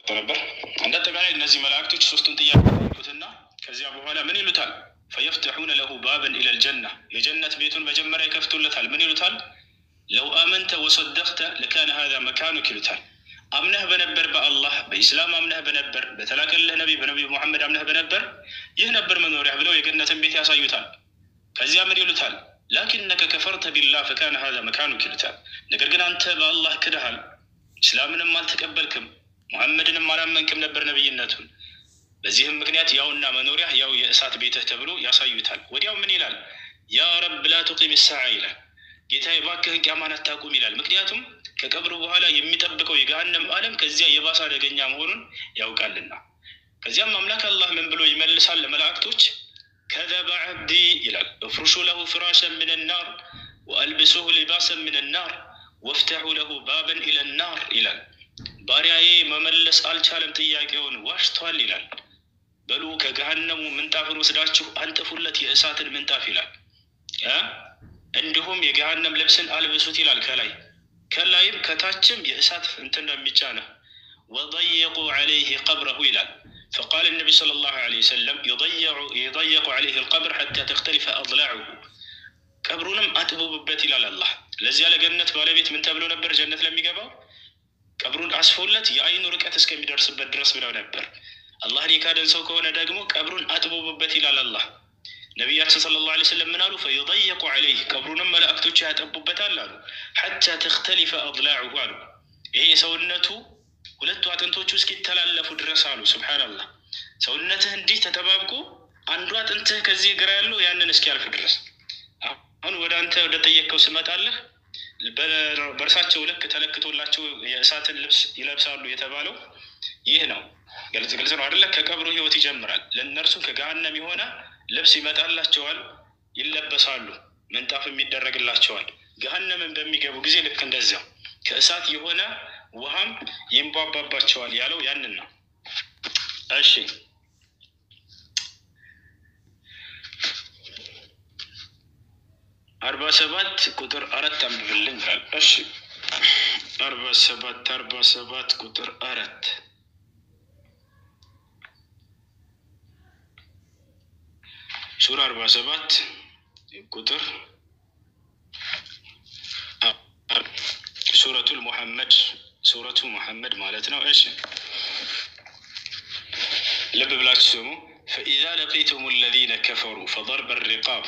ነበር። እንደ አጠቃላይ እነዚህ መላእክቶች ሶስቱን ጥያቄ ይሉትና ከዚያ በኋላ ምን ይሉታል? ፈየፍተሑነ ለሁ ባበን ኢለል ጀና የጀነት ቤቱን መጀመሪያ ይከፍቱለታል። ምን ይሉታል? ለው አመንተ ወሰደቅተ ለካነ ሀዛ መካኑክ ይሉታል። አምነህ በነበር በአላህ በኢስላም አምነህ በነበር በተላከልህ ነቢ በነቢ ሙሐመድ አምነህ በነበር ይህ ነበር መኖሪያ ብለው የገነትን ቤት ያሳዩታል። ከዚያ ምን ይሉታል? ላኪነከ ከፈርተ ቢላህ ፈካነ ሀዛ መካኑክ ይሉታል። ነገር ግን አንተ በአላህ ክድሃል፣ ኢስላምንም አልተቀበልክም፣ ሙሐመድንም አላመንክም ነበር ነቢይነቱን። በዚህም ምክንያት ያውና መኖሪያ ያው የእሳት ቤትህ ተብሎ ያሳዩታል። ወዲያው ምን ይላል? ያ ረብ ላ ቱቂም ሰዓ ይላል። ጌታዬ እባክህን ቂያማን አታቁም ይላል። ምክንያቱም ከቀብሩ በኋላ የሚጠብቀው የገሃነም ዓለም ከዚያ የባሰ አደገኛ መሆኑን ያውቃልና። ከዚያም አምላክ አላህ ምን ብሎ ይመልሳል ለመላእክቶች? ከዘበ ዓብዲ ይላል እፍሩሹ ለሁ ፍራሸን ምን ናር ወአልብሱሁ ሊባሰን ምን ናር ወፍተሑ ለሁ ባበን ኢለ ናር ይላል። ባሪያዬ መመለስ አልቻለም፣ ጥያቄውን ዋሽቷል ይላል። በሉ ከገሃነሙ ምንጣፍን ወስዳችሁ አንጥፉለት የእሳትን ምንጣፍ ይላል። እንዲሁም የገሃነም ልብስን አልብሱት ይላል። ከላይ ከላይም ከታችም የእሳት እንትን ነው የሚጫነው። ወضየቁ ዐለይህ ቀብረሁ ይላል። ፈቃል ነቢ ሰለላሁ ዐለይሂ ወሰለም የضየቁ ዐለይህ ልቀብር ሐታ ተክተሊፈ አضላዑሁ ቀብሩንም አጥቡብበት ይላል አላህ። ለዚያ ለገነት ባለቤት ምን ተብሎ ነበር? ጀነት ለሚገባው ቀብሩን አስፎለት የአይኑ ርቀት እስከሚደርስበት ድረስ ብለው ነበር። አላህን የካደን ሰው ከሆነ ደግሞ ቀብሩን አጥቡብበት ይላል አላህ። ነቢያችን ሰለላሁ ዐለይሂ ወሰለም ምን አሉ? ፈዩضየቁ ዐለይህ ቀብሩንም መላእክቶቹ ያጠቡበታል አሉ። ሐታ ተክተሊፈ አضላዑሁ አሉ። ይሄ የሰውነቱ ሁለቱ አጥንቶቹ እስኪተላለፉ ድረስ አሉ። ሱብሓነላህ ሰውነትህ እንዲህ ተጠባብቆ አንዱ አጥንትህ ከዚህ ግራ ያለው ያንን እስኪያልፍ ድረስ አሁን ወደ አንተ ወደ ጠየቅከው ስመጣለህ በእርሳቸው ልክ ተለክቶላቸው የእሳትን ልብስ ይለብሳሉ የተባለው ይህ ነው። ግልጽ ግልጽ ነው አደለ? ከቀብሩ ህይወት ይጀምራል። ለእነርሱም ከገሃነም የሆነ ልብስ ይመጣላቸዋል፣ ይለበሳሉ፣ ምንጣፍም ይደረግላቸዋል። ገሃነምን በሚገቡ ጊዜ ልክ እንደዚያው ከእሳት የሆነ ውሃም ይንቧባባቸዋል ያለው ያንን ነው። እሺ አርባ ሰባት ቁጥር አራት አንብብልኝ ይላል። እሺ አርባ ሰባት አርባ ሰባት ቁጥር አራት ሱራ አርባ ሰባት ቁጥር ሱረቱል ሙሐመድ ሱረቱ ሙሐመድ ማለት ነው። እሺ ልብ ብላችሁ ስሙ። ፈኢዛ ለቂቱም አለዚነ ከፈሩ ፈضርበ ሪቃብ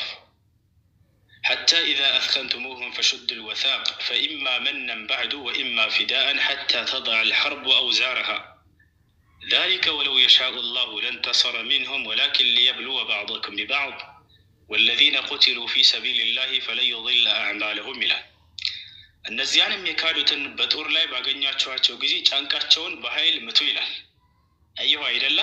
حتى إذا أثخنتموهم فشدوا الوثاق فإما منا بعد وإما فداء حتى تضع الحرب أوزارها ذلك ولو يشاء الله لانتصر منهم ولكن ليبلو بعضكم ببعض والذين قتلوا في سبيل الله فلن يضل أعمالهم ይላል። እነዚያንም የካዱትን በጦር ላይ ባገኛችኋቸው ጊዜ ጫንቃቸውን በኃይል ምቱ ይላል። አየሁ አይደለ?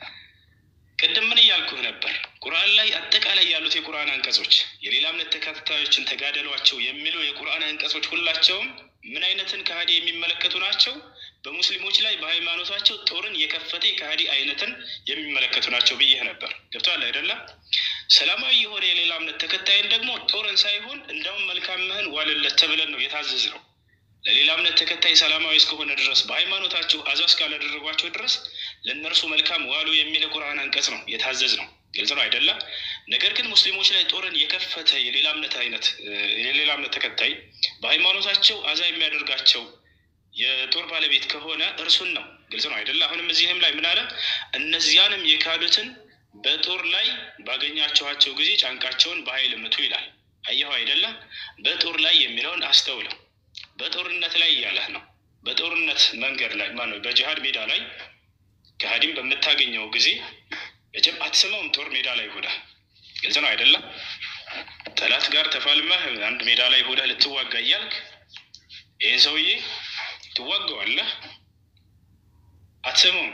ቅድም ምን እያልኩህ ነበር? ቁርአን ላይ አጠቃላይ ያሉት የቁርአን አንቀጾች የሌላ እምነት ተከታዮችን ተጋደሏቸው የሚሉ የቁርአን አንቀጾች ሁላቸውም ምን አይነትን ከሃዲ የሚመለከቱ ናቸው? በሙስሊሞች ላይ በሃይማኖታቸው ጦርን የከፈተ የከሃዲ አይነትን የሚመለከቱ ናቸው ብዬህ ነበር። ገብቶሃል አይደለም? ሰላማዊ የሆነ የሌላ እምነት ተከታይን ደግሞ ጦርን ሳይሆን እንደውም መልካምህን ዋልለት ተብለን ነው የታዘዝ ነው። ለሌላ እምነት ተከታይ ሰላማዊ እስከሆነ ድረስ በሃይማኖታቸው አዛ እስካላደረጓቸው ድረስ ለእነርሱ መልካም ዋሉ የሚል የቁርአን አንቀጽ ነው የታዘዝ ነው። ግልጽ ነው አይደለም? ነገር ግን ሙስሊሞች ላይ ጦርን የከፈተ የሌላ እምነት አይነት የሌላ እምነት ተከታይ በሃይማኖታቸው አዛ የሚያደርጋቸው የጦር ባለቤት ከሆነ እርሱን ነው። ግልጽ ነው አይደለ? አሁንም እዚህም ላይ ምን አለ? እነዚያንም የካዱትን በጦር ላይ ባገኛችኋቸው ጊዜ ጫንቃቸውን በኃይል ምቱ ይላል። አየሁ አይደለም? በጦር ላይ የሚለውን አስተውለው። በጦርነት ላይ እያለህ ነው። በጦርነት መንገድ ላይ ማነው በጂሃድ ሜዳ ላይ ከሃዲም በምታገኘው ጊዜ መቼም አትስመውም። ጦር ሜዳ ላይ ሆዳ ግልጽ ነው አይደለም? ጠላት ጋር ተፋልመህ አንድ ሜዳ ላይ ሆዳ ልትዋጋ እያልክ ይህን ሰውዬ ትዋገዋለህ፣ አትስመውም።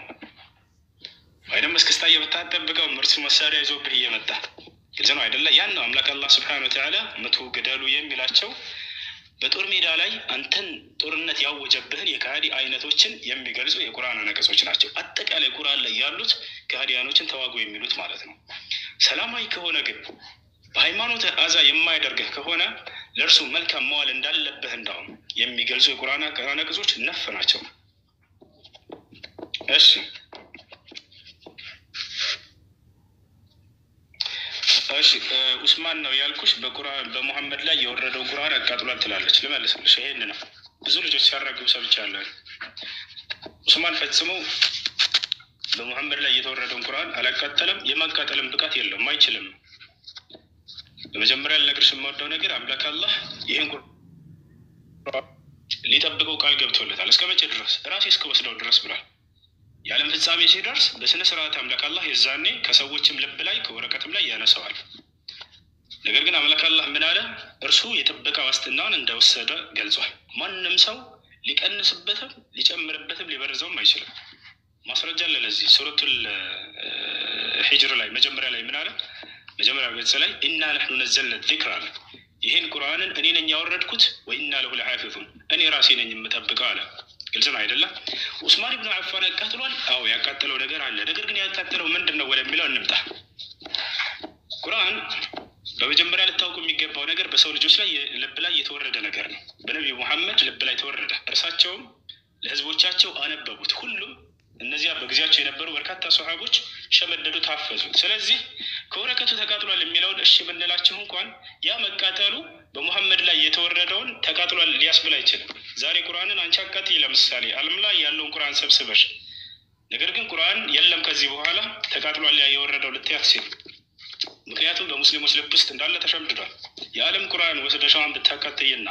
ወይም እስክስታ የምታጠብቀው እርሱ መሳሪያ ይዞብህ እየመጣ ግልጽ ነው አይደለ? ያን ነው አምላክ አላህ ስብሐነሁ ወተዓላ ምቱ ግደሉ የሚላቸው በጦር ሜዳ ላይ አንተን ጦርነት ያወጀብህን የከሃዲ አይነቶችን የሚገልጹ የቁርአን አንቀጾች ናቸው። አጠቃላይ ቁርአን ላይ ያሉት ከሃዲያኖችን ተዋጉ የሚሉት ማለት ነው። ሰላማዊ ከሆነ ግን በሃይማኖት አዛ የማያደርግህ ከሆነ ለእርሱ መልካም መዋል እንዳለብህ እንዳውም የሚገልጹ የቁርአን አንቀጾች ነፍ ናቸው። እሺ እሺ ኡስማን ነው ያልኩሽ። በቁርአን በሙሐመድ ላይ የወረደው ቁርአን አቃጥሏል ትላለች። ልመልስልሽ፣ ይሄን ነው ብዙ ልጆች ሲያራግቡ ሰምቻለሁ። ኡስማን ፈጽሞ በሙሐመድ ላይ የተወረደውን ቁርአን አላቃጠለም። የማቃጠልም ብቃት የለውም፣ አይችልም። በመጀመሪያ ልነግርሽ የምወደው ነገር አምላክ አላህ ይህን ሊጠብቀው ቃል ገብቶለታል። እስከ መቼ ድረስ? ራሴ እስከ ወስደው ድረስ ብሏል። የዓለም ፍጻሜ ሲደርስ በስነ ስርዓት አምላክ አላህ የዛኔ ከሰዎችም ልብ ላይ ከወረቀትም ላይ ያነሰዋል። ነገር ግን አምላክ አላህ ምን አለ? እርሱ የጥበቃ ዋስትናውን እንደወሰደ ገልጿል። ማንም ሰው ሊቀንስበትም ሊጨምርበትም ሊበርዘውም አይችልም። ማስረጃ አለ ለዚህ። ሱረቱል ሂጅር ላይ መጀመሪያ ላይ ምን አለ? መጀመሪያ ገጽ ላይ ኢና ነሕኑ ነዘልነ ዚክር አለ። ይሄን ቁርአንን እኔ ነኝ ያወረድኩት ወኢና ለሁ ለሓፊዙን እኔ ራሴ ነኝ የምጠብቀው አለ። ግልጽ ነው አይደለም? ኡስማን ብኑ አፋን ያቃጥሏል። አዎ ያቃጠለው ነገር አለ። ነገር ግን ያቃጠለው ምንድን ነው ወደሚለው እንምጣ። ቁርአን በመጀመሪያ ልታውቁ የሚገባው ነገር በሰው ልጆች ላይ ልብ ላይ የተወረደ ነገር ነው። በነቢዩ ሙሐመድ ልብ ላይ ተወረደ። እርሳቸውም ለህዝቦቻቸው አነበቡት። ሁሉም እነዚያ በጊዜያቸው የነበሩ በርካታ ሰሃቦች ሸመደዱ፣ ታፈዙት። ስለዚህ ከወረቀቱ ተቃጥሏል የሚለውን እሺ ብንላችሁ እንኳን ያ መቃጠሉ በሙሐመድ ላይ የተወረደውን ተቃጥሏል ሊያስብል አይችልም። ዛሬ ቁርአንን አንቺ አቃጥይ፣ ለምሳሌ ዓለም ላይ ያለውን ቁርአን ሰብስበሽ፣ ነገር ግን ቁርአን የለም ከዚህ በኋላ ተቃጥሏል ያ የወረደው ልትያት ሲል ምክንያቱም በሙስሊሞች ልብ ውስጥ እንዳለ ተሸምድዷል። የዓለም ቁርአን ወስደሻዋን ብታቃጥይና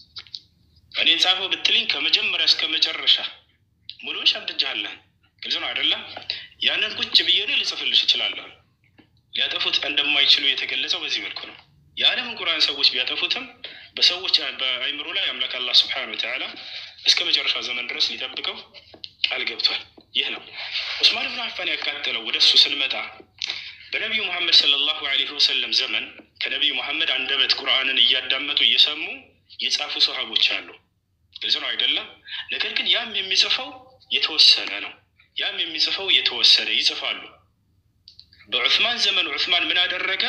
እኔን ጻፈው ብትልኝ ከመጀመሪያ እስከ መጨረሻ ሙሉን ሸምድጃለሁ። ግልጽ ነው አይደለም? ያንን ቁጭ ብዬ እኔ ልጽፍልሽ እችላለሁ። ሊያጠፉት እንደማይችሉ የተገለጸው በዚህ መልኩ ነው። የዓለምን ቁርአን ሰዎች ቢያጠፉትም በሰዎች በአይምሮ ላይ አምላክ አላህ ስብሐነሁ ወተዓላ እስከ መጨረሻ ዘመን ድረስ ሊጠብቀው ቃል ገብቷል። ይህ ነው ዑስማን ብን አፋን ያቃጠለው። ወደ እሱ ስንመጣ በነቢዩ ሙሐመድ ሰለላሁ ዐለይሂ ወሰለም ዘመን ከነቢዩ ሙሐመድ አንደበት ቁርአንን እያዳመጡ እየሰሙ የጻፉ ሰሃቦች አሉ። ግልጽ ነው አይደለም? ነገር ግን ያም የሚጽፈው የተወሰነ ነው። ያም የሚጽፈው የተወሰነ ይጽፋሉ። በዑስማን ዘመን ዑስማን ምን አደረገ?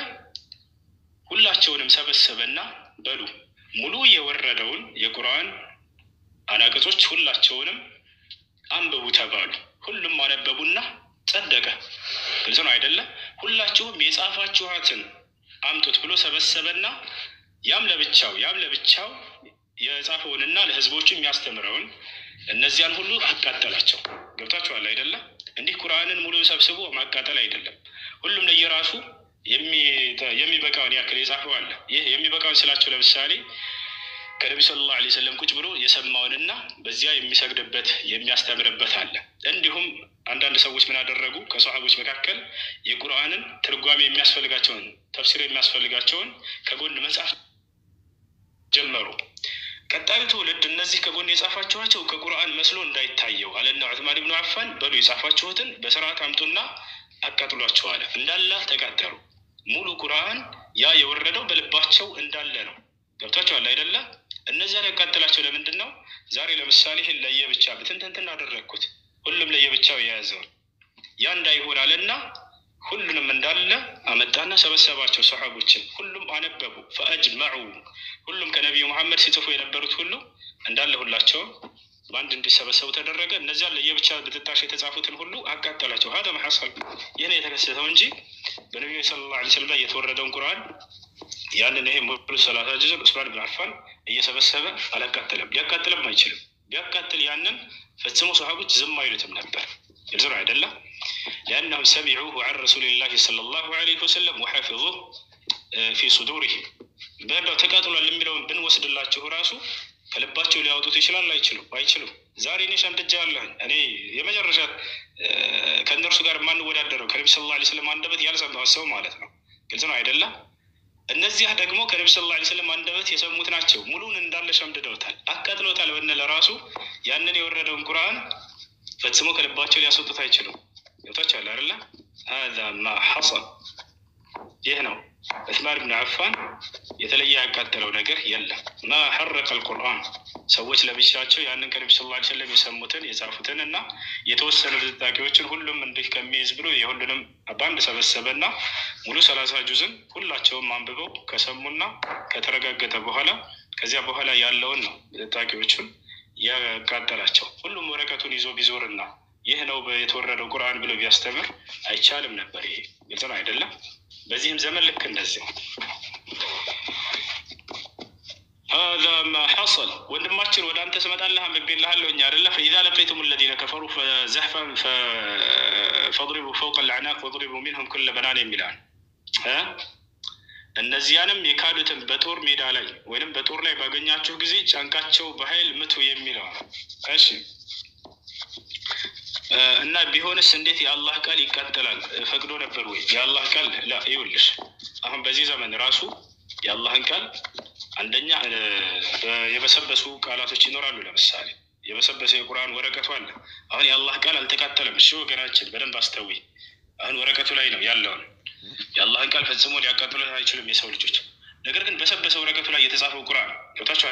ሁላቸውንም ሰበሰበና በሉ ሙሉ የወረደውን የቁርአን አናቅጾች ሁላቸውንም አንብቡ ተባሉ። ሁሉም አነበቡና ጸደቀ። ግልጽ ነው አይደለም? ሁላችሁም የጻፋችኋትን አምጡት ብሎ ሰበሰበና ያም ለብቻው ያም ለብቻው የጻፈውንና ለህዝቦቹ የሚያስተምረውን እነዚያን ሁሉ አቃጠላቸው። ገብታችኋል አይደለም? እንዲህ ቁርአንን ሙሉ ሰብስቦ ማቃጠል አይደለም። ሁሉም ለየራሱ የሚበቃውን ያክል የጻፈው አለ። ይህ የሚበቃውን ስላቸው ለምሳሌ ከነቢ ሰለላሁ ዐለይሂ ወሰለም ቁጭ ብሎ የሰማውንና በዚያ የሚሰግድበት የሚያስተምርበት አለ። እንዲሁም አንዳንድ ሰዎች ምን አደረጉ? ከሰሃቦች መካከል የቁርአንን ትርጓሜ የሚያስፈልጋቸውን ተፍሲር የሚያስፈልጋቸውን ከጎን መጽሐፍ ጀመሩ። ቀጣዩ ትውልድ እነዚህ ከጎን የጻፋችኋቸው ከቁርአን መስሎ እንዳይታየው አለና ዑስማን ብኑ አፋን በሉ የጻፋችሁትን በስርዓት አምጡና አቃጥሏቸው አለ። እንዳለ ተቃጠሉ። ሙሉ ቁርአን ያ የወረደው በልባቸው እንዳለ ነው። ገብታችኋል አይደለም? እነዚያን ያቃጥላቸው ለምንድን ነው? ዛሬ ለምሳሌ ይህን ለየብቻ ብትንትንትን አደረግኩት ሁሉም ለየብቻው የያዘውን ያ እንዳይሆን አለና ሁሉንም እንዳለ አመጣና ሰበሰባቸው ሰሓቦችን። ሁሉም አነበቡ። ፈአጅመዑ ሁሉም ከነቢዩ መሐመድ ሲጽፉ የነበሩት ሁሉ እንዳለ ሁላቸውም በአንድ እንዲሰበሰቡ ተደረገ። እነዚያን ለየብቻ ብትታሽ የተጻፉትን ሁሉ አቃጠላቸው። ሀደ መሐሰል ይህ ነው የተከሰተው እንጂ በነቢዩ ሰለላሁ ዐለይሂ ወሰለም ላይ የተወረደውን ቁርአን ያንን ይሄ ሙሉ ሰላሳ ጁዝን ዑስማን ብን አፋን እየሰበሰበ አላቃጠለም። ሊያቃጥልም አይችልም። ቢያቃጥል ያንን ፈጽሞ ሰሃቦች ዝም አይሉትም ነበር። ግልጽ ነው አይደለም? ሊአነሁም ሰሚዑሁ ዐን ረሱሊላሂ ሰለላሁ ዐለይሂ ወሰለም ወሐፊዙሁ ፊ ሱዱሪሂም በእንዳው ተቃጥሏል የሚለውን ብንወስድላችሁ ራሱ ከልባቸው ሊያወጡት ይችላል? አይችሉም፣ አይችሉም። ዛሬ እኔ ሸምድጃ አለሁኝ እኔ የመጨረሻ ከእነርሱ ጋር የማንወዳደረው ከነቢ ሰለላሁ ዐለይሂ ወሰለም አንደበት ያልሰማሁት ሰው ማለት ነው። ግልጽ ነው አይደለም? እነዚያ ደግሞ ከነቢ ሰለላሁ ዐለይሂ ወሰለም አንደበት የሰሙት ናቸው። ሙሉን እንዳለ ሸምድደውታል፣ አቃጥለውታል ብንል ራሱ ያንን የወረደውን ቁርአን ፈጽሞ ከልባቸው ሊያስወጡት አይችሉም። ገብታችኋል አይደለ? ሀዛ ማ ሐሰል ይህ ነው። ዑስማን ብን አፋን የተለየ ያቃጠለው ነገር የለም። ማ ሐረቀ አልቁርአን ሰዎች ለብቻቸው ያንን ከነቢ ስ ላ ሰለም የሰሙትን የጻፉትን እና የተወሰኑ ጥጣቂዎችን ሁሉም እንዲህ ከሚይዝ ብሎ የሁሉንም በአንድ ሰበሰበና ሙሉ ሰላሳ ጁዝን ሁላቸውም አንብበው ከሰሙና ከተረጋገጠ በኋላ ከዚያ በኋላ ያለውን ነው ጥጣቂዎቹን ያቃጠላቸው። ሁሉም ወረቀቱን ይዞ ቢዞርና ይህ ነው የተወረደው ቁርአን ብሎ ቢያስተምር አይቻልም ነበር። ይሄ ግልጽ ነው አይደለም? በዚህም ዘመን ልክ እንደዚህ ሀዛ ማ ሐሰል ወንድማችን ወደ አንተ ስመጣለህ አንብቤልሃለሁ እኛ አደለ ፈኢዛ ለቂቱም ለዚነ ከፈሩ ዘሕፈን ፈድሪቡ ፈውቀ ልአዕናቅ ወድሪቡ ሚንሁም ኩለ በናን የሚላል እነዚያንም የካዱትን በጦር ሜዳ ላይ ወይም በጦር ላይ ባገኛችሁ ጊዜ ጫንቃቸው በኃይል ምቱ የሚለው እሺ እና ቢሆንስ እንዴት የአላህ ቃል ይቃጠላል? ፈቅዶ ነበር ወይ? የአላህ ቃል ላ ይውልሽ፣ አሁን በዚህ ዘመን ራሱ የአላህን ቃል አንደኛ የበሰበሱ ቃላቶች ይኖራሉ። ለምሳሌ የበሰበሰ የቁርአን ወረቀቱ አለ። አሁን የአላህ ቃል አልተቃጠለም። እሺ ወገናችን በደንብ አስተዊ። አሁን ወረቀቱ ላይ ነው ያለውን የአላህን ቃል ፈጽሞ ሊያቃጥሉት አይችሉም የሰው ልጆች። ነገር ግን በሰበሰ ወረቀቱ ላይ የተጻፈው ቁርአን ገብታችኋል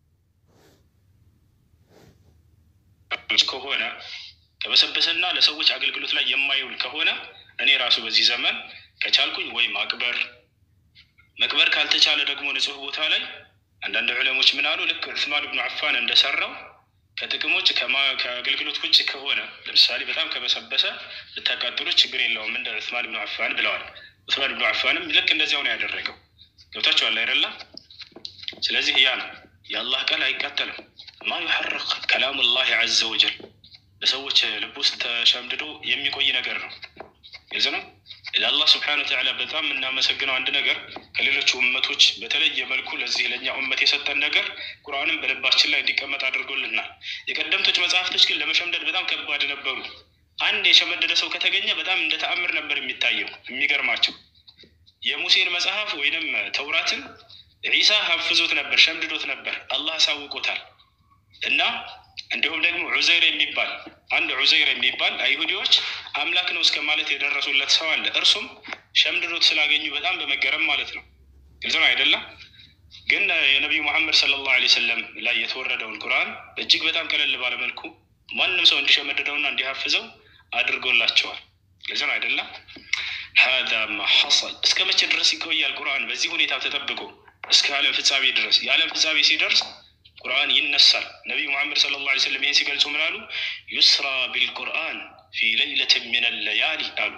ከሆነ ከበሰበሰና ለሰዎች አገልግሎት ላይ የማይውል ከሆነ እኔ ራሱ በዚህ ዘመን ከቻልኩኝ ወይ ማቅበር መቅበር ካልተቻለ ደግሞ ንጹህ ቦታ ላይ አንዳንድ ዑለሞች ምን አሉ? ልክ ዑስማን ብኑ አፋን እንደሰራው ከጥቅም ውጭ ከአገልግሎት ውጭ ከሆነ ለምሳሌ በጣም ከበሰበሰ ብታቃጥሉት ችግር የለውም እንደ ዑስማን ብኑ አፋን ብለዋል። ዑስማን ብኑ አፋንም ልክ እንደዚያው ነው ያደረገው። ገብታችኋል አይደለ? ስለዚህ ያ ነው የአላህ ቃል አይቃጠልም። ማ ዩሐረቅ ከላሙ ላህ ዐዘ ወጀል በሰዎች ልብ ውስጥ ተሸምድዶ የሚቆይ ነገር ነው። ግልጽ ነው። ለአላህ ስብሐነ ወተዓላ በጣም የምናመሰግነው አንድ ነገር ከሌሎቹ እመቶች በተለየ መልኩ ለዚህ ለእኛ እመት የሰጠን ነገር ቁርአንም በልባችን ላይ እንዲቀመጥ አድርጎልናል። የቀደምቶች መጽሐፍቶች ግን ለመሸምደድ በጣም ከባድ ነበሩ። አንድ የሸመደደ ሰው ከተገኘ በጣም እንደ ተአምር ነበር የሚታየው። የሚገርማቸው የሙሴን መጽሐፍ ወይንም ተውራትን ዒሳ ሀፍዞት ነበር፣ ሸምድዶት ነበር። አላህ አሳውቆታል እና እንዲሁም ደግሞ ዑዘይር የሚባል አንድ ዑዘይር የሚባል አይሁዲዎች አምላክ ነው እስከ ማለት የደረሱለት ሰው አለ። እርሱም ሸምድዶት ስላገኙ በጣም በመገረም ማለት ነው። ግልጽ ነው አይደለም? ግን የነቢዩ መሐመድ ሰለላሁ ዐለይሂ ወሰለም ላይ የተወረደውን ቁርአን እጅግ በጣም ቀለል ባለ መልኩ ማንም ሰው እንዲሸመድደውና እንዲሀፍዘው አድርጎላቸዋል። ግልጽ ነው አይደለም? ሀዛ ማ ሐሰል እስከ መቼ ድረስ ይቆያል ቁርአን በዚህ ሁኔታ ተጠብቆ? እስከ ዓለም ፍጻሜ ድረስ። የዓለም ፍጻሜ ሲደርስ ቁርአን ይነሳል። ነቢዩ ሙሐመድ ሰለላሁ ዐለይሂ ወሰለም ይህን ሲገልጹ ምን አሉ? ዩስራ ቢልቁርአን ፊ ለይለትን ሚነ ለያሊ አሉ።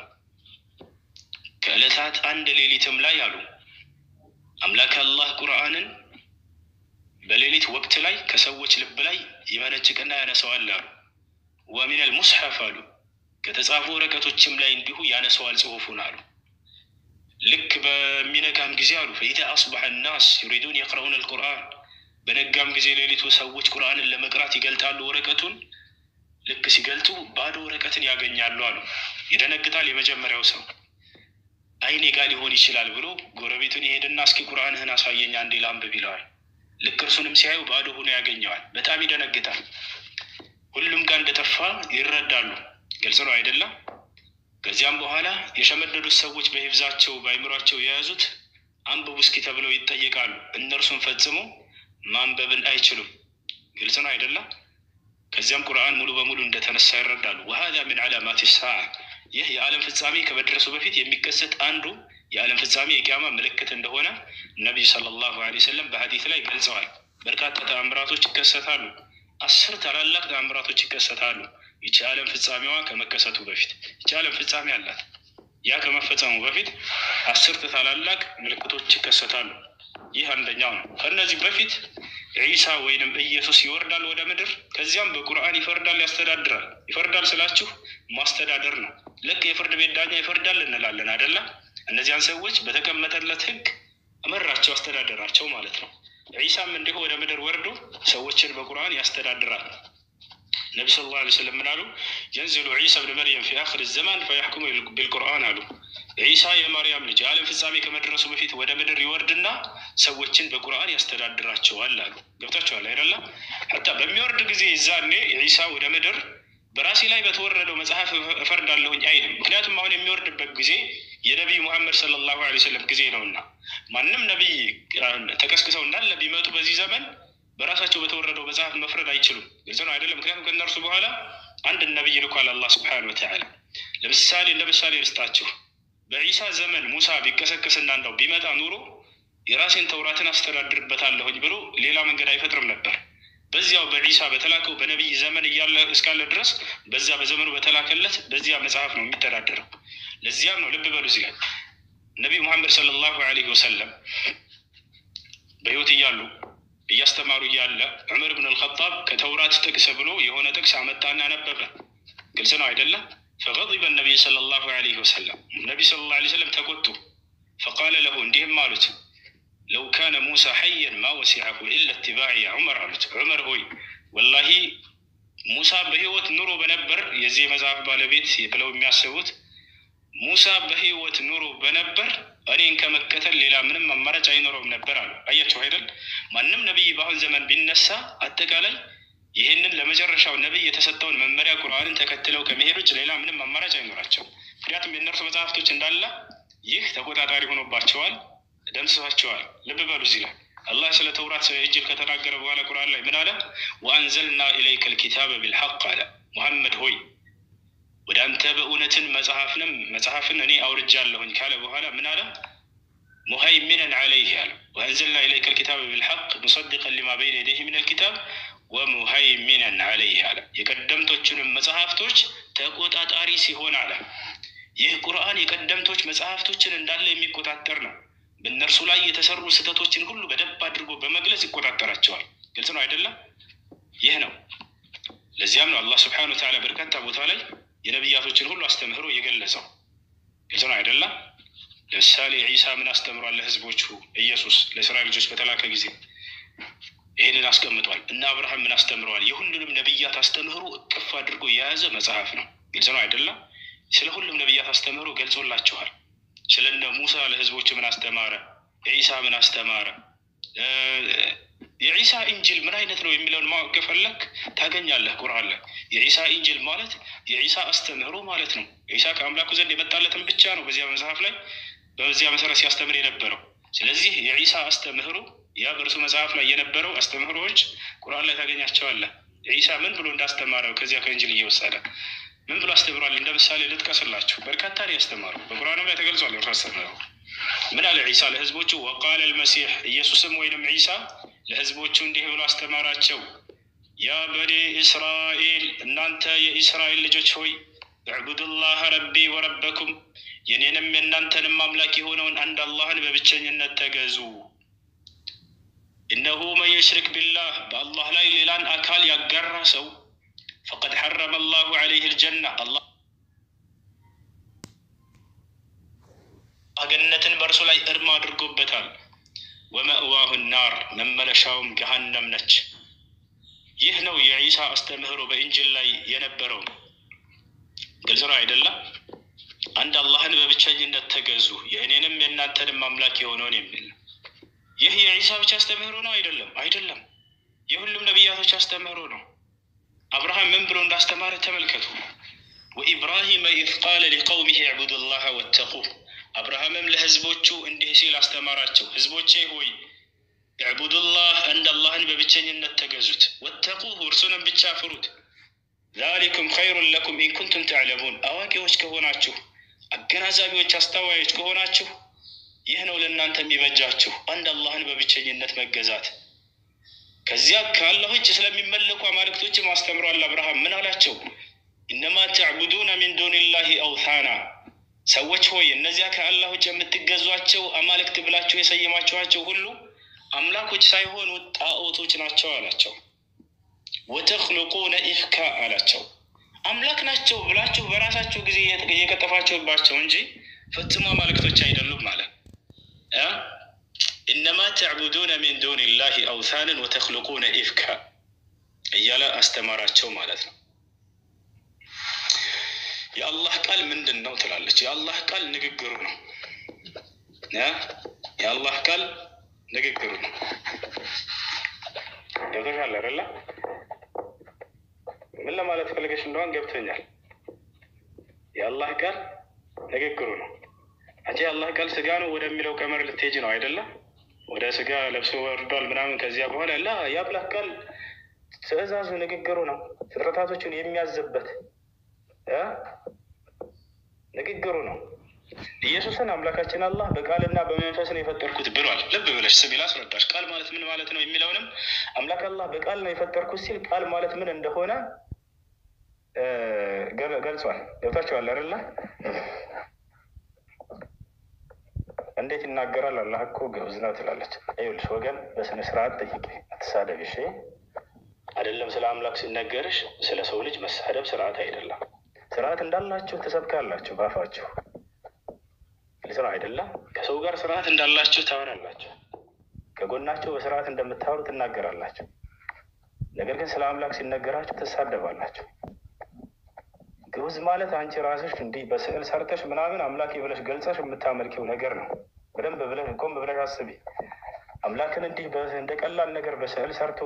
ከዕለታት አንድ ሌሊትም ላይ አሉ አምላክ አላህ ቁርአንን በሌሊት ወቅት ላይ ከሰዎች ልብ ላይ ይመነጭቅና ያነሰዋል አሉ። ወሚነል ሙስሐፍ አሉ ከተጻፉ ወረቀቶችም ላይ እንዲሁ ያነሰዋል ጽሑፉን አሉ። ልክ በሚነጋም ጊዜ አሉ ፈኢዛ አስበሐ ናስ ዩሪዱን የቅረኡን አልቁርአን በነጋም ጊዜ ሌሊቱ ሰዎች ቁርአንን ለመቅራት ይገልጣሉ ወረቀቱን። ልክ ሲገልጡ ባዶ ወረቀትን ያገኛሉ አሉ። ይደነግጣል የመጀመሪያው ሰው አይኔ ጋ ሊሆን ይችላል ብሎ ጎረቤቱን ይሄድና እስኪ ቁርአንህን አሳየኝ አንዴ ላንብብ ይለዋል። ልክ እርሱንም ሲያዩ ባዶ ሆኖ ያገኘዋል። በጣም ይደነግጣል። ሁሉም ጋር እንደጠፋ ይረዳሉ። ግልጽ ነው አይደለም? ከዚያም በኋላ የሸመደዱት ሰዎች በሂብዛቸው በአይምሯቸው የያዙት አንብቡ እስኪ ተብለው ይጠየቃሉ። እነርሱም ፈጽሞ ማንበብን አይችሉም። ግልጽ ነው አይደለም? ከዚያም ቁርአን ሙሉ በሙሉ እንደተነሳ ይረዳሉ። ወሀዛ ሚን ዓላማት ሰዓ ይህ የዓለም ፍጻሜ ከመድረሱ በፊት የሚከሰት አንዱ የዓለም ፍጻሜ የቂያማ ምልክት እንደሆነ ነቢዩ ሰለላሁ ዐለይሂ ወሰለም በሀዲት ላይ ገልጸዋል። በርካታ ተአምራቶች ይከሰታሉ። አስር ታላላቅ ተአምራቶች ይከሰታሉ። ይቺ ዓለም ፍጻሜዋ ከመከሰቱ በፊት ይቺ ዓለም ፍጻሜ አላት። ያ ከመፈጸሙ በፊት አስርት ታላላቅ ምልክቶች ይከሰታሉ። ይህ አንደኛው ነው። ከእነዚህ በፊት ዒሳ ወይንም ኢየሱስ ይወርዳል ወደ ምድር። ከዚያም በቁርአን ይፈርዳል፣ ያስተዳድራል። ይፈርዳል ስላችሁ ማስተዳደር ነው። ልክ የፍርድ ቤት ዳኛ ይፈርዳል እንላለን አደላ። እነዚያን ሰዎች በተቀመጠለት ሕግ እመራቸው፣ አስተዳደራቸው ማለት ነው። ዒሳም እንዲሁ ወደ ምድር ወርዶ ሰዎችን በቁርአን ያስተዳድራል። ነቢ ስለ ላ ስለም ምን አሉ? የንዝሉ ዒሳ ብን መርየም ፊ አክር ዘማን ፈያሕኩሙ ቢልቁርአን አሉ። ዒሳ የማርያም ልጅ የዓለም ፍጻሜ ከመድረሱ በፊት ወደ ምድር ይወርድና ሰዎችን በቁርአን ያስተዳድራቸዋል አሉ። ገብታችኋል አይደለም? ሐታ በሚወርድ ጊዜ ይዛኔ ዒሳ ወደ ምድር በራሴ ላይ በተወረደው መጽሐፍ እፈርዳለሁኝ አይልም። ምክንያቱም አሁን የሚወርድበት ጊዜ የነቢዩ ሙሐመድ ሰለላሁ ዐለይሂ ወሰለም ጊዜ ነውና ማንም ነቢይ ተቀስቅሰው እንዳለ ቢመጡ በዚህ ዘመን በራሳቸው በተወረደው መጽሐፍ መፍረድ አይችሉም። ግልጽ ነው አይደለም? ምክንያቱም ከእነርሱ በኋላ አንድ ነቢይ ልኳል አላህ ስብሐነሁ ወተዓላ። ለምሳሌ ለምሳሌ ልስጣችሁ። በዒሳ ዘመን ሙሳ ቢቀሰቅስና እንዳው ቢመጣ ኑሮ የራሴን ተውራትን አስተዳድርበታለሁኝ ብሎ ሌላ መንገድ አይፈጥርም ነበር። በዚያው በዒሳ በተላከው በነቢይ ዘመን እያለ እስካለ ድረስ በዚያ በዘመኑ በተላከለት በዚያ መጽሐፍ ነው የሚተዳደረው። ለዚያም ነው ልብ በሉ እዚህ ላይ ነቢዩ ሙሐመድ ሰለላሁ ዐለይሂ ወሰለም በሕይወት እያሉ እያስተማሩ እያለ ዑመር ብን አልኸጣብ ከተውራት ጥቅስ ብሎ የሆነ ጥቅስ አመጣና ነበበ። ግልጽ ነው አይደለም? ፈገዲበ ነቢይ ሰለላሁ ዐለይሂ ወሰለም ነቢይ ሰለላሁ ዐለይሂ ወሰለም ተቆጡ። ፈቃለ ለሁ እንዲህም አሉት ለው ካነ ሙሳ ሐየን ማ ወሲዐሁ ኢላ ኢትባዕ ያ ዑመር አሉት። ዑመር ሆይ ወላሂ ሙሳ በህይወት ኑሮ በነበር የዚህ መጽሐፍ ባለቤት ብለው የሚያስቡት ሙሳ በህይወት ኑሮ በነበር እኔን ከመከተል ሌላ ምንም አማራጭ አይኖረውም ነበር አሉ። አያቸው አይደል? ማንም ነቢይ በአሁን ዘመን ቢነሳ አጠቃላይ ይህንን ለመጨረሻው ነቢይ የተሰጠውን መመሪያ ቁርአንን ተከትለው ከመሄድ ውጭ ሌላ ምንም አማራጭ አይኖራቸው። ምክንያቱም የእነርሱ መጽሐፍቶች እንዳለ ይህ ተቆጣጣሪ ሆኖባቸዋል፣ ደምስሷቸዋል። ልብ በሉ እዚህ ላይ አላህ ስለ ተውራት ስለ ኢንጂል ከተናገረ በኋላ ቁርአን ላይ ምን አለ? ወአንዘልና ኢለይከ ልኪታበ ቢልሐቅ አለ። ሙሐመድ ሆይ ወደ አንተ በእውነትን መጽሐፍንም መጽሐፍን እኔ አውርጃለሁኝ ካለ በኋላ ምን አለ? ሙሀይሚነን ዐለይህ አለ። ወአንዘልና ኢለይከ ልኪታበ ቢልሐቅ ሙሰዲቀን ሊማ በይነ የደይህ ምን ልኪታብ ወሙሀይሚነን ዐለይህ አለ። የቀደምቶቹንም መጽሐፍቶች ተቆጣጣሪ ሲሆን አለ። ይህ ቁርአን የቀደምቶች መጽሐፍቶችን እንዳለ የሚቆጣጠር ነው። በእነርሱ ላይ የተሰሩ ስህተቶችን ሁሉ በደንብ አድርጎ በመግለጽ ይቆጣጠራቸዋል። ግልጽ ነው አይደለም? ይህ ነው። ለዚያም ነው አላህ ስብሐነሁ ወተዓላ በርካታ ቦታ ላይ የነቢያቶችን ሁሉ አስተምህሮ የገለጸው። ግልጽ ነው አይደለም? ለምሳሌ ዒሳ ምን አስተምሯል ለህዝቦቹ? ኢየሱስ ለእስራኤል ልጆች በተላከ ጊዜ ይህንን አስቀምጧል። እና አብርሃም ምን አስተምረዋል? የሁሉንም ነቢያት አስተምህሮ እቅፍ አድርጎ የያዘ መጽሐፍ ነው። ግልጽ ነው አይደለም? ስለ ሁሉም ነቢያት አስተምህሮ ገልጾላቸዋል። ስለነ ሙሳ ለህዝቦች ምን አስተማረ? ዒሳ ምን አስተማረ? የዒሳ ኢንጅል ምን አይነት ነው የሚለውን ማወቅ ከፈለክ ታገኛለህ ቁርአን ላይ። የዒሳ ኢንጅል ማለት የዒሳ አስተምህሮ ማለት ነው። ዒሳ ከአምላኩ ዘንድ የመጣለትን ብቻ ነው በዚያ መጽሐፍ ላይ በዚያ መሰረት ሲያስተምር የነበረው። ስለዚህ የዒሳ አስተምህሮ ያ በእርሱ መጽሐፍ ላይ የነበረው አስተምህሮዎች ቁርአን ላይ ታገኛቸዋለህ። ዒሳ ምን ብሎ እንዳስተማረው ከዚያ ከእንጅል እየወሰደ ምን ብሎ አስተምሯል? እንደ ምሳሌ ልጥቀስላችሁ። በርካታ ነው ያስተማረው። በቁርአንም ላይ ተገልጿል። እርሱ አስተምረው ምን አለ ዒሳ ለህዝቦቹ? ወቃለ ልመሲሕ ኢየሱስም ወይንም ዒሳ ለህዝቦቹ እንዲህ ብሎ አስተማራቸው። ያ በኒ እስራኤል እናንተ የኢስራኤል ልጆች ሆይ እዕቡዱላህ ረቢ ወረበኩም የኔንም የእናንተንም አምላክ የሆነውን አንድ አላህን በብቸኝነት ተገዙ። እነሁ መን ዩሽሪክ ቢላህ በአላህ ላይ ሌላን አካል ያጋራ ሰው ፈቀድ ሐረመ አላሁ ዐለይህ ልጀና አላህ ገነትን በእርሱ ላይ እርም አድርጎበታል። ወመእዋሁ ናር መመለሻውም ገሃነም ነች። ይህ ነው የዒሳ አስተምህሮ በኢንጅል ላይ የነበረው። ግልጽ ነው አይደለም? አንድ አላህን በብቸኝነት ተገዙ የእኔንም የእናንተንም አምላክ የሆነውን የሚል ነው። ይህ የዒሳ ብቻ አስተምህሮ ነው አይደለም? አይደለም። የሁሉም ነቢያቶች አስተምህሮ ነው። አብርሃም ምን ብሎ እንዳስተማረ ተመልከቱ። ወኢብራሂመ ኢዝ ቃለ ሊቀውሚህ ዕቡዱ ላህ ወተቁህ አብርሃምም ለህዝቦቹ እንዲህ ሲል አስተማራቸው፣ ህዝቦቼ ሆይ ዕቡዱላህ አንድ አላህን በብቸኝነት ተገዙት፣ ወተቁሁ እርሱንም ብቻ ፍሩት። ዛሊኩም ኸይሩን ለኩም ኢንኩንቱም ተዕለሙን አዋቂዎች ከሆናችሁ አገናዛቢዎች፣ አስተዋዮች ከሆናችሁ ይህ ነው ለእናንተ የሚበጃችሁ አንድ አላህን በብቸኝነት መገዛት። ከዚያ ከአላህ ውጭ ስለሚመለኩ አማልክቶችም አስተምሯል። አብርሃም ምን አላቸው? ኢነማ ተዕቡዱነ ሚን ዱኒላሂ አውታና ሰዎች ሆይ እነዚያ ከአላህ ውጭ የምትገዟቸው አማልክት ብላችሁ የሰየማችኋቸው ሁሉ አምላኮች ሳይሆኑ ጣዖቶች ናቸው አላቸው። ወተክልቁነ ኢፍካ አላቸው። አምላክ ናቸው ብላችሁ በራሳችሁ ጊዜ እየቀጠፋችሁባቸው እንጂ ፈጽሞ አማልክቶች አይደሉም ማለት ኢነማ ተዕቡዱነ ሚን ዱኒላሂ አውታንን ወተክልቁነ ኢፍካ እያለ አስተማራቸው ማለት ነው። የአላህ ቃል ምንድን ነው ትላለች። የአላህ ቃል ንግግሩ ነው። የአላህ ቃል ንግግሩ ነው። ገብቶሻል አይደለ? ምን ለማለት ፈልገሽ እንደሆን ገብቶኛል። የአላህ ቃል ንግግሩ ነው። አንቺ የአላህ ቃል ስጋ ነው ወደሚለው ቀመር ልትሄጂ ነው አይደለም? ወደ ስጋ ለብሶ ወርዷል ምናምን። ከዚያ በኋላ ላ የአላህ ቃል ትዕዛዙ ንግግሩ ነው። ፍጥረታቶችን የሚያዝበት ንግግሩ ነው። ኢየሱስን አምላካችን አላህ በቃልና በመንፈስ ነው የፈጠርኩት ብሏል። ልብ ብለሽ ስሚ ላስረዳሽ። ቃል ማለት ምን ማለት ነው የሚለውንም አምላክ አላህ በቃል ነው የፈጠርኩት ሲል ቃል ማለት ምን እንደሆነ ገልጿል። ገብታችኋል አይደለ? እንዴት ይናገራል? አላህ እኮ ግዑዝ ነው ትላለች። ይኸውልሽ ወገን በስነ ስርዓት ጠይቄ አትሳደብ። እሺ አይደለም ስለ አምላክ ሲነገርሽ ስለ ሰው ልጅ መሳደብ ስርዓት አይደለም። ስርዓት እንዳላችሁ ትሰብካላችሁ ባፋችሁ ግልጽ ነው አይደለም? ከሰው ጋር ስርዓት እንዳላችሁ ታወራላችሁ። ከጎናቸው በስርዓት እንደምታወሩ ትናገራላችሁ። ነገር ግን ስለ አምላክ ሲነገራችሁ ትሳደባላችሁ። ግዑዝ ማለት አንቺ ራስሽ እንዲህ በስዕል ሰርተሽ ምናምን አምላክ ብለሽ ገልጸሽ የምታመልኪው ነገር ነው። በደንብ ብለሽ ቆም ብለሽ አስቢ። አምላክን እንዲህ እንደ ቀላል ነገር በስዕል ሰርቶ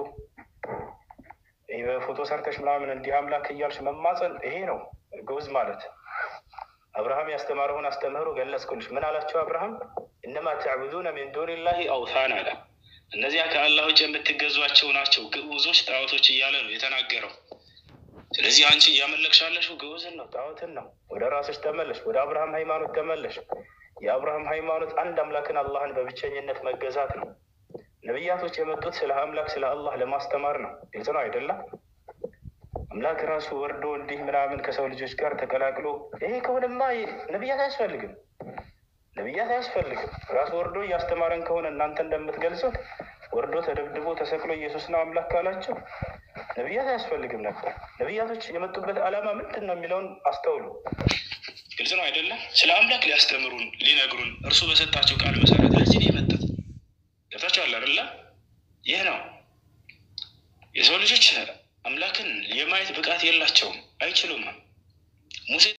በፎቶ ሰርተሽ ምናምን እንዲህ አምላክ እያልሽ መማፀን ይሄ ነው ግዑዝ ማለት። አብርሃም ያስተማረውን አስተምህሮ ገለጽኩልሽ። ምን አላቸው አብርሃም? እነማ ተዕቡዱነ ሚን ዱኒላሂ አውሳን አለ። እነዚያ ከአላህ ውጭ የምትገዟቸው ናቸው ግዑዞች፣ ጣዖቶች እያለ ነው የተናገረው። ስለዚህ አንቺ እያመለክሻለሽው ግዑዝን ነው፣ ጣዖትን ነው። ወደ ራስሽ ተመለሽ፣ ወደ አብርሃም ሃይማኖት ተመለሽ። የአብርሃም ሃይማኖት አንድ አምላክን አላህን በብቸኝነት መገዛት ነው። ነቢያቶች የመጡት ስለ አምላክ ስለ አላህ ለማስተማር ነው። ግልጽ ነው አይደለም? አምላክ ራሱ ወርዶ እንዲህ ምናምን ከሰው ልጆች ጋር ተቀላቅሎ ይሄ ከሆነማ ነቢያት አያስፈልግም፣ ነቢያት አያስፈልግም። ራሱ ወርዶ እያስተማረን ከሆነ እናንተ እንደምትገልጹት ወርዶ ተደብድቦ ተሰቅሎ ኢየሱስ ነው አምላክ ካላቸው ነቢያት አያስፈልግም ነበር። ነቢያቶች የመጡበት ዓላማ ምንድን ነው የሚለውን አስተውሉ። ግልጽ ነው አይደለም? ስለ አምላክ ሊያስተምሩን ሊነግሩን እርሱ በሰጣቸው ቃል መሰረት ለዚህ ነው የመጡት። ገብታችኋል አይደለ? ይህ ነው የሰው ልጆች አምላክን የማየት ብቃት የላቸውም፣ አይችሉም። ሙሴ